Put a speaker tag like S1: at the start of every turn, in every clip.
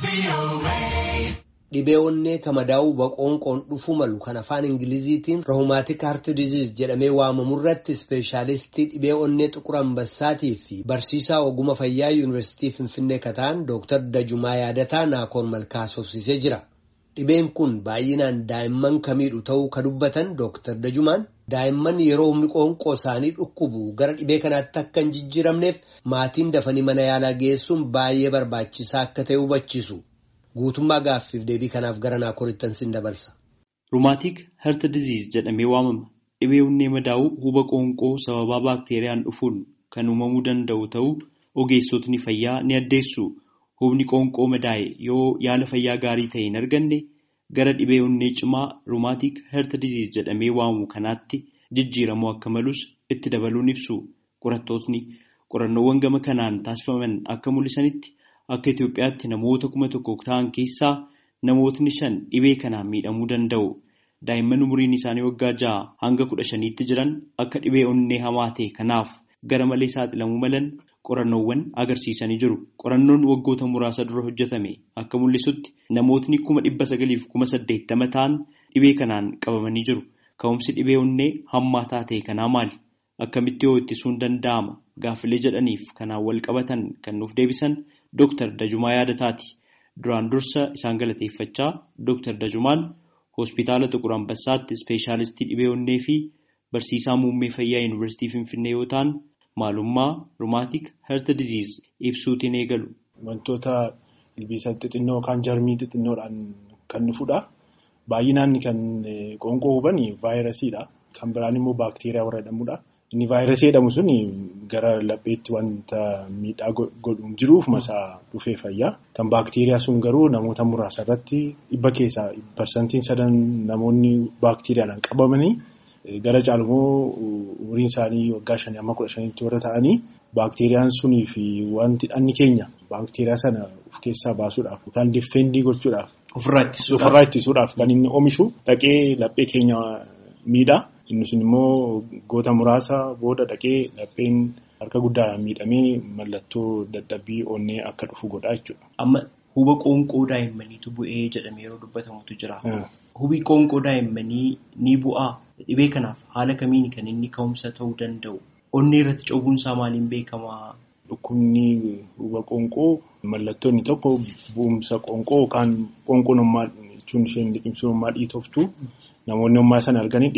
S1: Dhibee onnee kamadaa'uu boqoonqoon dhufuu malu kan afaan Ingiliziitiin roomaatik haart diziiz jedhamee waamamu irratti ispeeshaalistii dhibee onnee xuqur ambassaatii fi barsiisaa oguma fayyaa yuunivarsiitii Finfinnee kataan Dooktar Dajumaa Yaadataa Naakoon Malkaasofsiisee jira. Dhibeen kun baay'inaan daa'imman kamiidhu ta'uu kan dubbatan Dooktar Dajumaan daa'imman yeroo humni qoonqoo isaanii dhukkubu gara dhibee kanaatti akka hin jijjiiramneef maatiin dafanii mana yaalaa geessuun baay'ee barbaachisaa akka ta'e hubachiisu. Guutummaa gaaffiif deebii kanaaf gara naakorittan sin dabarsa.
S2: Ruumaatik herta diziiz jedhamee waamama. Dhibee onnee madaa'uu huba qoonqoo sababaa baakteeriyaan dhufuun kan uumamuu danda'u ta'uu ogeessotni fayyaa ni addeessu. Hubni qoonqoo madaa'e yoo yaala fayyaa gaarii ta'e hin arganne gara dhibee onnee cimaa ruumaatik herta diziiz jedhamee waamamu kanaatti jijjiiramuu akka malus itti dabaluun ibsu. Qorattootni qorannoowwan gama kanaan taasifaman akka mul'isanitti. Akka Itoophiyaatti namoota kuma tokko ta'an keessaa namootni shan dhibee kanaan miidhamuu danda'u. Daa'imman umuriin isaanii waggaa ja'a hanga kudha shaniitti jiran akka dhibee onnee hamaa ta'e kanaaf gara malee saaxilamuu malan qorannoowwan agarsiisanii jiru. Qorannoon waggoota muraasa dura hojjetame akka mul'isutti namootni kuma dhibba sagaliif kuma saddeettama ta'an dhibee kanaan qabamanii jiru. Ka'umsi dhibee onnee hammaataa ta'e kanaa maali? Akkamitti yoo ittisuun danda'ama? Gaaffilee jedhaniif kanaan wal qabatan kan nuuf deebisan. Dooktar Dajumaa Yaadataati. Duraan dursa isaan galateeffachaa Dooktar Dajumaan hospitaala Xuqur Ambassaatti ispeeshaalistii dhibee onnee fi barsiisaa muummee fayyaa yuunivarsiitii Finfinnee yoo ta'an maalummaa rumaatik herta diziiz ibsuutiin eegalu.
S3: Wantoota ilbiisa xixinnoo yookaan jarmii xixinnoodhaan kan dhufudha. Baay'inaan kan qoonqoo huban vaayirasiidha. Kan biraan immoo baakteeriyaa warra jedhamudha. Inni vaayirasii jedhamu sun gara lapheetti wanta miidhaa godhuun jiruuf masaa dhufee fayyaa. Kan baakteeriyaa sun garuu namoota muraasa irratti dhibba keessaa parsantiin sadan namoonni baakteeriyaadhaan qabamanii gara caalmoo umriin isaanii waggaa shanii amma kudha shaniitti warra ta'anii baakteeriyaan sunii fi wanti dhanni keenya baakteeriyaa sana of keessaa baasuudhaaf yookaan difeendii gochuudhaaf.
S2: Ofirraa
S3: ittisuudhaaf kan inni oomishu dhaqee laphee keenya miidhaa. Inni sun immoo goota muraasa booda dhaqee lapheen harka guddaadhaan miidhamee mallattoo dadhabbii onnee akka dhufu godha jechuudha.
S2: Amma huba qoonqoo daa'immaniitu bu'ee jedhamee yeroo dubbatamutu jira. Hubi qoonqoo daa'immanii ni bu'aa. Dhibee kanaaf haala kamiin kan inni ka'umsa ta'uu danda'u? Onnee irratti cobuunsaa maaliin beekamaa?
S3: Dhukkubni huba qoonqoo mallattoo inni tokko bu'umsa qoonqoo yookaan qoonqoon jechuun isheen liqimsummaa dhiitoftu. Namoonni ummaa sana arganii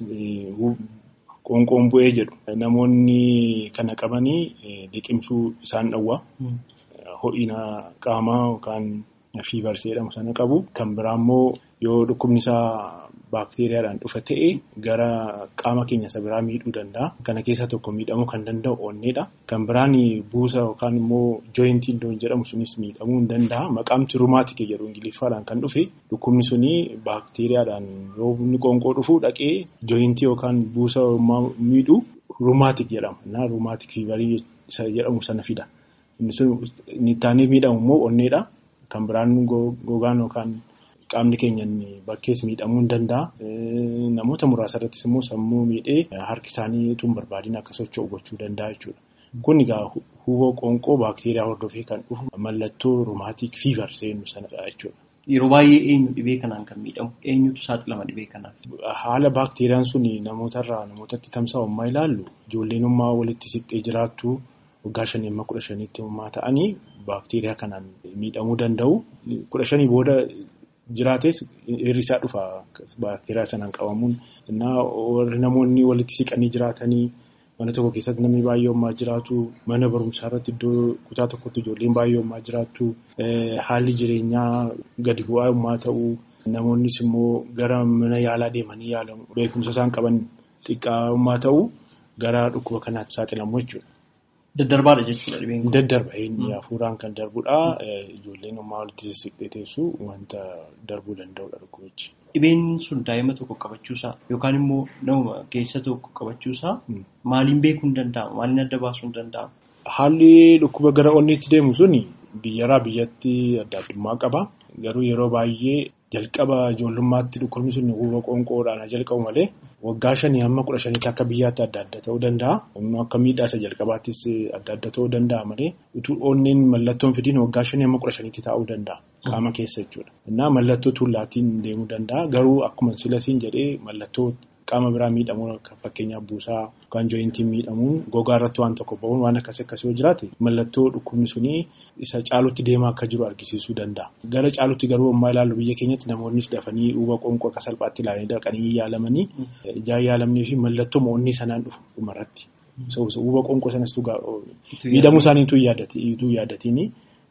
S3: qoonqoon bu'ee jedhu. Namoonni kana qabanii liqimsuu isaan dhowwa. Ho'ina qaamaa yookaan fiivarsii jedhamu sana qabu. Kan biraa immoo yoo dhukkubni isaa baakteeriyaadhaan dhufa ta'e gara qaama keenya isa biraa miidhuu danda'a. Kana keessaa tokko miidhamuu kan danda'u onneedha. Kan biraan buusa yookaan immoo jooyintii iddoon jedhamu sunis miidhamuu ni danda'a. Maqaamti rumaatik jedhu ingiliffaadhaan kan dhufe dhukkubni suni baakteeriyaadhaan yoo inni qoonqoo dhufu dhaqee jooyintii yookaan buusa miidhu rumaatik jedhama. Rumaatik fiivarii isa jedhamu sana fida. Inni sun inni taanee miidhamu immoo onneedha. Kan biraan gogaan yookaan qaamni keenya bakkees miidhamuu ni danda'a. Namoota muraasa irrattis immoo sammuu miidhee harki isaanii utuu hin barbaadiin akka socho'u gochuu danda'a jechuudha. Kun egaa huboo qoonqoo baakteeriyaa hordofee kan dhufu mallattoo rumaatik fiivar seenuu sanadha jechuudha.
S2: Yeroo baay'ee eenyu dhibee kanaan kan miidhamu? Eenyutu saaxilama dhibee kanaaf?
S3: Haala baakteeriyaan sun namootarraa namootatti tamsa'u ammaa ilaallu ijoolleen ummaa walitti siqxee jiraattu waggaa shanii amma kudha shaniitti ummaa ta'anii baakteeriyaa kanaan miidhamuu danda'u. Kudha shanii booda jiraates hir'isaa dhufa baakteeriyaa sanaan qabamuun. Warri namoonni walitti siqanii jiraatanii mana tokko keessatti namni baay'ee ummaa jiraatu mana barumsaa irratti iddoo kutaa tokkotti ijoolleen baay'ee ummaa jiraattu haalli jireenyaa gadi bu'aa ummaa ta'uu namoonnis immoo gara mana yaalaa deemanii yaalamu beekumsa isaan qaban xiqqaa ummaa ta'uu gara dhukkuba kanaatti saaxilamu jechuudha.
S2: Daddarbaadha jechuudha dhibeen kun.
S3: Daddarba inni hafuuraan kan darbudha. Ijoolleen ummaa walitti siqxee teessu wanta darbuu danda'udha dhukkubichi.
S2: Dhibeen sun daa'ima tokko qabachuusaa yookaan immoo nama keessa tokko qabachuusaa maaliin beekuu hin danda'amu? Maaliin adda baasuu hin danda'amu?
S3: Haalli dhukkuba gara onneetti deemu sun biyyarraa biyyatti adda addummaa qaba. Garuu yeroo baay'ee jalqaba ijoollummaatti dhukkubni sun huba qoonqoodhaan jalqabu malee waggaa shanii hamma kudha shaniitti akka biyyaatti adda adda ta'uu danda'a. Akka miidhaa isa jalqabaattis adda adda ta'uu danda'a malee utuu onneen mallattoon fidiin waggaa shanii hamma kudha shaniitti taa'uu danda'a. qaama keessa jechuudha. Innaa mallattoo tuullaatiin deemuu danda'a. Garuu akkuma silasiin jedhee mallattoo qaama biraa miidhamuu fakkeenyaaf buusaa yookaan jooyintiin miidhamuun gogaa irratti waan tokko ba'uun waan akkasii akkasii yoo jiraate mallattoo dhukkubni sunii isa caalutti deemaa akka jiru argisiisuu danda'a. Gara caalutti garuu ammaa ilaallu biyya keenyatti namoonnis dafanii huuba qoonqoo akka salphaatti ilaalanii dhaqanii yaalamanii ijaan yaalamnee fi mallattoo mo'onni sanaan dhufu dhumarratti. Huuba qoonqoo sanas miidhamuu isaanii ituu yaadatiin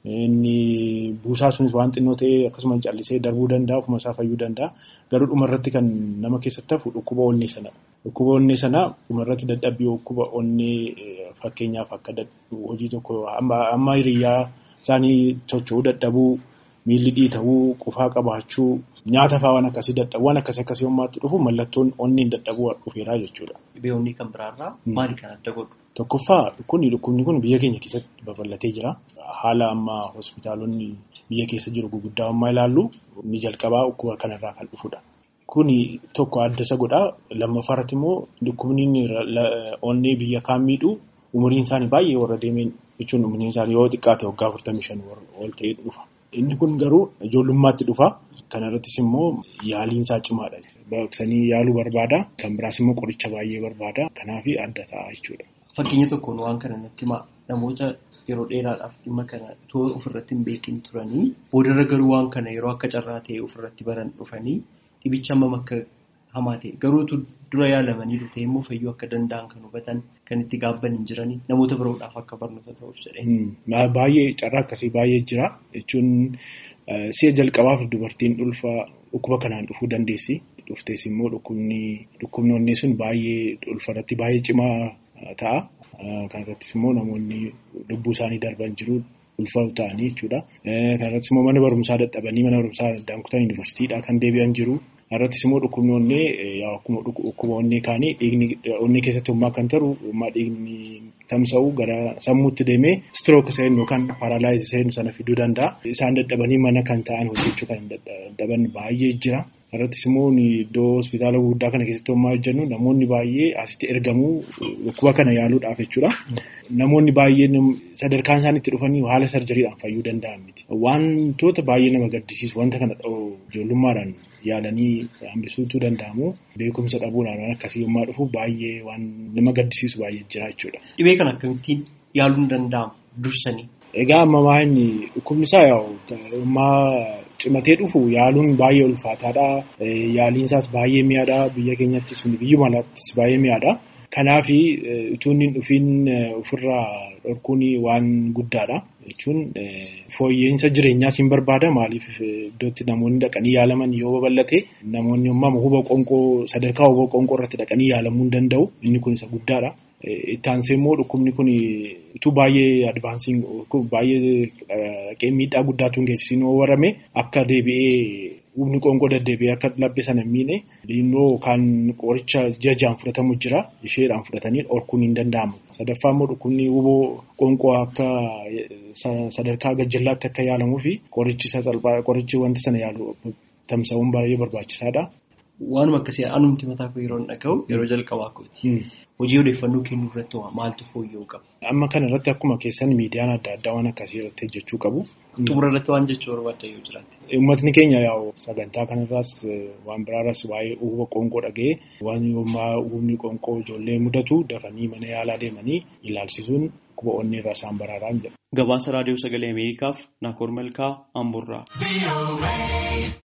S3: inni buusaa sunis waan xinnoo ta'ee akkasuma callisee darbuu danda'a ofuma isaa fayyuu danda'a. Garuu dhumarratti kan nama keessatti hafu dhukkuba onnee sana. Dhukkuba onnee sana dhumarratti dadhabbii dhukkuba onnee fakkeenyaaf akka hojii tokko amma hiriyyaa isaanii socho'uu dadhabuu miilli dhiitawuu qufaa qabaachuu nyaata fa'aa waan akkasii dadhabuu waan akkasii akkasii hommaatti dhufu mallattoon onneen dadhabuu dhufeeraa jechuudha.
S2: Dhibee kan biraarraa maali kan adda godhu?
S3: Tokkoffaa dhukkubni dhukkubni kun biyya keenya keessatti babal'atee jira. Haala amma hospitaalonni biyya keessa jiru gurguddaa ammaa ilaallu ni jalqabaa dhukkuba kanarraa kan dhufudha. Kuni tokko adda isa godhaa. Lammaffaarratti immoo dhukkubni onnee biyya kaan miidhu umuriin isaanii baay'ee warra deemeen jechuun umuriin isaanii yoo xiqqaate waggaa afurtamii shan ol ta'ee dhufa. Inni kun garuu ijoollummaatti dhufa. Kanarrattis immoo yaaliin isaa cimaadha. Baqsanii yaaluu barbaada. Kan biraas immoo qoricha baay'ee barbaada. Kanaaf adda ta'a jechuudha.
S2: Fakkeenya tokkoon waan kana natti himaa namoota yeroo dheeraadhaaf dhimma kana itoo ofirratti hin beekin turanii boodarra garuu waan kana yeroo akka carraa ta'e ofirratti baran dhufanii dhibicha hammam akka hamaa ta'e garuutu dura yaalamanii dhufee immoo fayyuu akka danda'an kan hubatan kan itti gaabban hin jiranii namoota biroodhaaf akka barnoota ta'uuf jedhee.
S3: Baay'ee carraa akkasii baay'ee jira jechuun si'a jalqabaaf dubartiin ulfa dhukkuba kanaan dhufuu dandeessi. Dhuftees immoo dhukkubni dhukkubni onnee sun baay'ee ulfarratti baay'ee cimaa ta'a. Kan irrattis immoo namoonni lubbuu isaanii darban jiru ulfaatu ta'anii jechuudha. Kan irrattis immoo mana barumsaa dadhabanii mana barumsaa addaan kutan yuunivarsiitiidhaa kan deebi'an jiru. Irrattis immoo dhukkubni onnee akkuma dhukkuba onnee kaanii dhiigni onnee keessatti hummaa kan taru hummaa dhiigni tamsa'u gara sammuutti deemee strook seenu yookaan paaralaayizii seenu sana fiduu danda'a. Isaan dadhabanii mana kan ta'an hojjechuu kan dadhaban baay'ee jira. Irrattis immoo iddoo hospitaala guddaa kana keessatti homaa hojjennu namoonni baay'ee asitti ergamuu dhukkuba kana yaaluudhaaf jechuudha. Namoonni baay'een sadarkaan isaan itti dhufanii haala sarjariidhaan fayyuu danda'an miti. Wantoota baay'ee nama gaddisiisu wanta kana ijoollummaadhaan yaalanii hambisuutu danda'amu. Beekumsa dhabuudhaan waan akkasii yommaa dhufu baay'ee waan nama gaddisiisu baay'ee jira jechuudha.
S2: Dhibee kana akkamittiin yaaluun danda'ama dursanii?
S3: Egaa amma maanyi dhukkubni isaa ammaa cimatee dhufu yaaluun baay'ee ulfaataadha. Yaaliin isaas baay'ee mi'aadha. Biyya keenyattis biyyuma alaattis baay'ee mi'aadha. Kanaaf utuu inni dhufiin ofirraa dhorkuun waan guddaadha. Jechuun fooyya'insa jireenyaas hin barbaada. Maaliif iddootti namoonni dhaqanii yaalaman yoo babal'ate namoonni ammaa huba qoonqoo sadarkaa huba qoonqoo irratti dhaqanii yaalamuu hin danda'u. Inni kun isa guddaadha. Itti aansee immoo dhukkubni kun utuu baay'ee advaansiin baay'ee miidhaa guddaatu hin geessisiin warrame akka deebi'ee hubni qoonqoo deddeebi'ee akka labbe sana hin miine dhiinnoo yookaan qoricha jajaan fudhatamu jira isheedhaan fudhatanii dhorkuun hin danda'amu. Sadaffaa immoo dhukkubni huboo qoonqoo akka sadarkaa gajjallaatti akka yaalamuu fi qorichi salphaa qorichi wanta sana yaalu tamsa'uun baay'ee barbaachisaadha.
S2: Waanuma akkasii anumti mataa koo yeroo dhaga'u yeroo jalqabaa kooti. Hojii odeeffannoo kennuu irratti maaltu fooyya'uu qaba?
S3: Amma kana irratti akkuma keessan miidiyaan adda addaa waan akkasii irratti hojjechuu qabu.
S2: Xumura irratti waan jechuu barbaadda yoo jiraate.
S3: Uummatni keenya yaa'u sagantaa kanarraas waan biraarraas waa'ee huba qoonqoo dhaga'ee waan yoommaa hubni qoonqoo ijoollee mudatu dafanii mana yaalaa deemanii ilaalchisuun dhukkuba onnee irraa isaan baraaraan jedha.
S2: Gabaasa raadiyoo sagalee Ameerikaaf Naakoor Malkaa Amburraa.